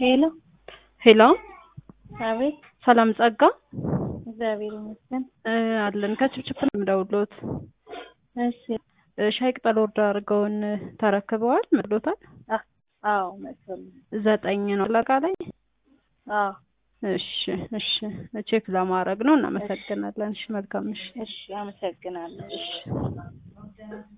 ሄሎ ሄሎ አቤት። ሰላም ጸጋ እግዚአብሔር ይመስገን። እ አለን ከችፕችፕ ነው የምደውልዎት። እሺ። እ ሻይ ቅጠል ወርዳ አድርገውን ተረክበዋል መጥሎታል። አ- አዎ መጥቶልኝ። ዘጠኝ ነው አጠቃላይ። አዎ እሺ እሺ ቼክ ለማድረግ ነው። እናመሰግናለን። እሺ መልካም እሺ እሺ፣ አመሰግናለሁ። እሺ